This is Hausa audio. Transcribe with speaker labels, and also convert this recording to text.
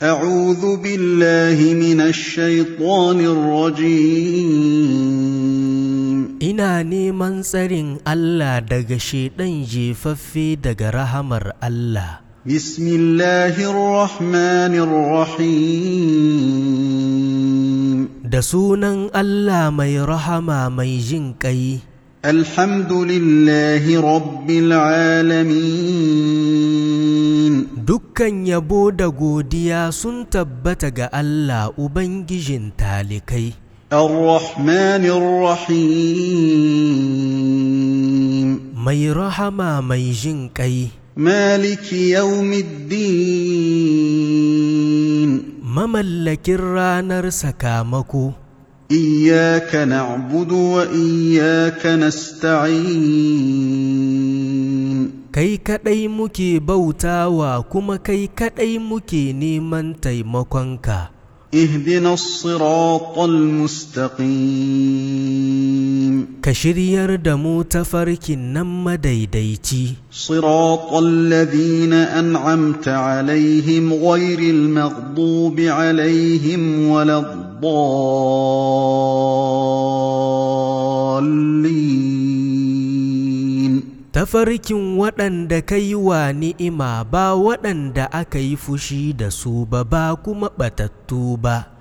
Speaker 1: أعوذ بالله من الشيطان الرجيم
Speaker 2: Ina neman tsarin Allah daga shaiɗan jefaffe daga rahamar Allah.
Speaker 1: بسم الله الرحمن الرحيم
Speaker 2: Da sunan Allah mai rahama mai jin ƙai,
Speaker 1: الحمد لله رب العالمين
Speaker 2: dukkan yabo da godiya sun tabbata ga Allah Ubangijin talikai.
Speaker 1: الرحمن الرحيم
Speaker 2: Mai rahama mai jin ƙai,
Speaker 1: مالك يوم الدين
Speaker 2: mamallakin ranar sakamako.
Speaker 1: إياك نعبد وإياك نستعين
Speaker 2: Kai kaɗai muke bautawa kuma kai kaɗai muke neman taimakonka.
Speaker 1: اهدنا الصراط المستقيم
Speaker 2: Ka shiryar da mu tafarkin nan madaidaici,
Speaker 1: صراط الذين أنعمت عليهم غير المغضوب عليهم ولا الضالين
Speaker 2: tafarkin waɗanda ka yi wa ni'ima ba waɗanda aka yi fushi da su ba ba kuma ɓatattu ba.